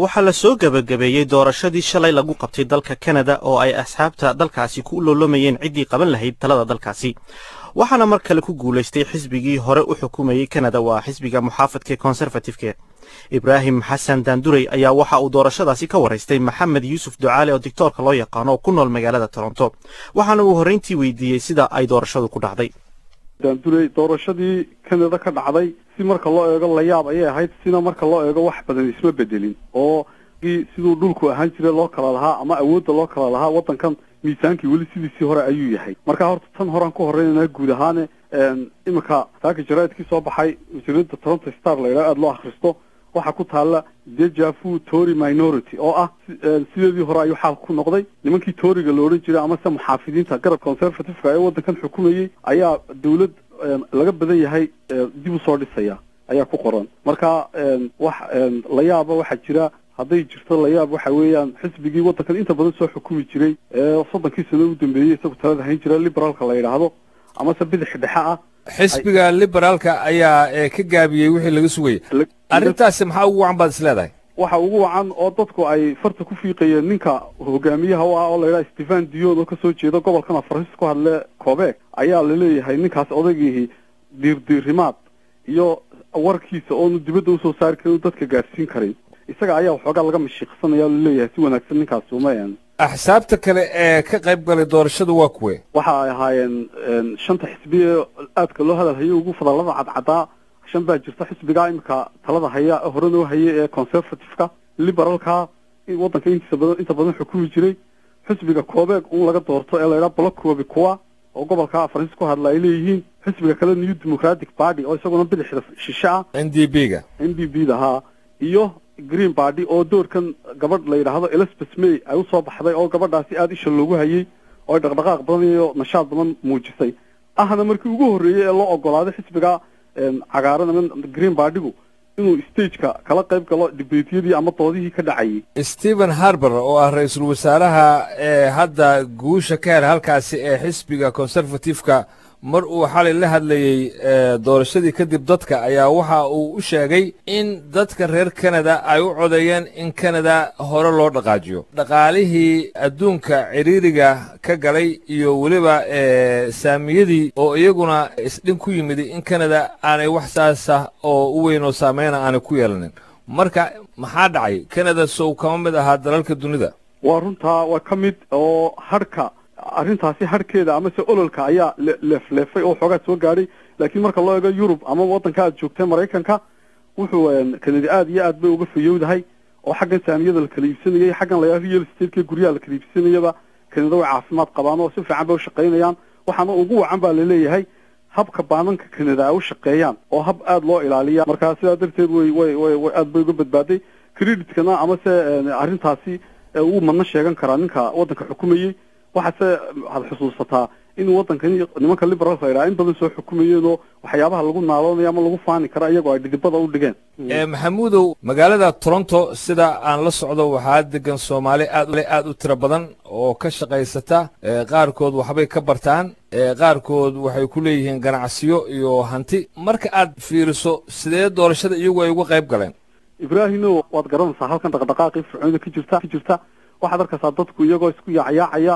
waxaa la soo gebagabeeyey doorashadii shalay lagu qabtay dalka kanada oo ay asxaabta dalkaasi ku loolomayeen ciddii qaban lahayd talada dalkaasi waxaana mar kale ku guulaystay xisbigii hore u xukumayey kanada waa xisbiga muxaafadka konserfatifke ibraahim xasan daandurey ayaa waxa uu doorashadaasi ka waraystay maxamed yuusuf ducaale oo dictoorka loo yaqaano oo ku nool magaalada toronto waxaana uu horrayntii weydiiyey sida ay doorashadu ku dhacday daandurey doorashadii kanada ka dhacday si marka loo eego layaab ayay ahayd sina marka loo eego wax badan isma bedelin oo siduu dhulku ahaan jiray loo kala lahaa ama awoodda loo kala lahaa waddankan miisaankii weli sidiisii hore ayuu yahay marka horta tan horaan ku horreynanaa guud ahaane iminka saaka jaraa'idkii soo baxay wasiirada toronto star la yidhaha aada loo akhristo waxaa ku taalla dejavu tory minority oo ah sideedii hore ayuu xaal ku noqday nimankii toryga la odhan jiray amase muxaafidiinta garab conservativeka ee waddankan xukumayey ayaa dawlad laga badan yahay dib usoo dhisaya ayaa ku qoran marka wax layaaba waxaa jira hadday jirto layaab waxa weeyaan xisbigii waddankan inta badan soo xukumi jiray ee soddonkii sano u dambeeyey isagu talada hayn jira liberaalka la yidhaahdo amase bidix dhexe ah xisbiga liberaalka ayaa ka gaabiyey wixii laga sugayay arrintaasi maxaa ugu wacan baad is leedahay waxa ugu wacan oo dadku ay farta ku fiiqayeen ninka hogaamiyaha u ah oo la yidhaha stephen dion oo kasoo jeeda gobolkan afaris ku hadle kobeeg ayaa laleeyahay ninkaas odaygiihi diirdiirimaad iyo warkiisa oonu dibadda usoo saari karin dadka gaadhsiin karin isaga ayaa waxoogaa laga mashiiqsanaya laleeyahay si wanaagsan ninkaas uma axsaabta kale ee ka qayb galay doorashadu waa kuwe waxa ay ahaayeen shanta xisbi ee aadka loo hadal hayay ugu fadalada cadcadaa shan baa jirta xisbiga iminka talada haya hore noo hayay ee conservativeka liberalka waddanka intiisa badan inta badan xukumi jiray xisbiga koobeeg un laga doorto ee laydhaha blockobi kuwa oo gobolka faransis ku hadla ay leeyihiin xisbiga kale new democratic party oo isaguna bidixda shishe ah n d b ga n d b da haa iyo green party oo doorkan gabadh la yidhaahdo elizabeth may ay usoo baxday oo gabadhaasi aada isha loogu hayay oo ay dhaqdhaqaaq badan iyo nashaad badan muujisay ahna markii ugu horreeyey ee loo ogolaaday xisbiga cagaaran ama green partygu inuu stageka kala qayb galo dibeetiyadii ama doodihii ka dhacayay stephen harber oo ah ra-iisul wasaaraha ee hadda guusha ka hel halkaasi ee xisbiga conservativeka mar uu xalay la hadlayey doorashadii kadib dadka ayaa waxa uu u sheegay in dadka reer kanada ay u codeeyeen in kanada hore loo dhaqaajiyo dhaqaalihii adduunka ciriiriga ka galay iyo weliba saamiyadii oo iyaguna isdhin ku yimid in kanada aanay wax saasa oo u weyn oo saameyna aanay ku yeelanin marka maxaa dhacay kanada sow kama mid ahaa dalalka dunida waa runtaa waa ka mid oo harhka arrintaasi harhkeeda amase ololka ayaa leefleefay oo xoogaa soo gaadhay laakiin marka loo eego yurub ama waddanka aad joogtay maraykanka wuxuu kanadi aada iyo aad bay uga fayowdahay oo xaggan saamiyada la kala iibsanayay xaggan la real stateka guryaha la kala iibsanayaba kanada way caafimaad qabaan oo si fiican bay ushaqaynayaan waxaana ugu wacan baa laleeyahay habka baananka kanada ay u shaqeeyaan oo hab aada loo ilaaliya marka sidaa darteed way way way way aad bay uga badbaaday creditkana amase arrintaasi uu madna sheegan karaa ninka waddanka xukumayey waxaase waxaad xusuusataa in waddankan nimanka liberaalka la yidhaha in badan soo xukumayeen oo waxyaabaha lagu naaloonaya ama lagu faani kara iyagoo ay dhidibada u dhigeen maxamuudow magaalada toronto sida aan la socdo waxaa degan soomaali aad aad u tiro badan oo ka shaqaysata qaarkood waxbay ka bartaan qaarkood waxay ku leeyihiin ganacsiyo iyo hanti marka aad fiiriso sidee doorashada iyagu ay uga qayb galeen ibraahino waad garanaysaa halkan dhaqdhaqaaqii fircoonida ka jirta ka jirta waxaad arkaysaa dadku iyagoo isku yaacyaacaya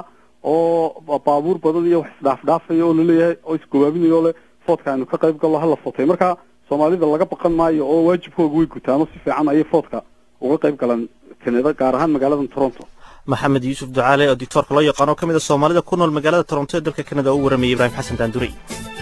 oo baabuur badan iyo wax isdhaafdhaafaya oo laleeyahay oo isgobaabinayo le foodka aynu ka qayb gallo hala footay marka soomaalida laga baqan maayo oo waajibkooga way gutaano si fiican ayay foodka uga qayb galaan kanada gaar ahaan magaalada toronto maxamed yuusuf ducaale oo dictoorka loo yaqaano ka mid a soomaalida ku nool magaalada toronto ee dalka kanada oo u waramayay ibraahim xasan daandurey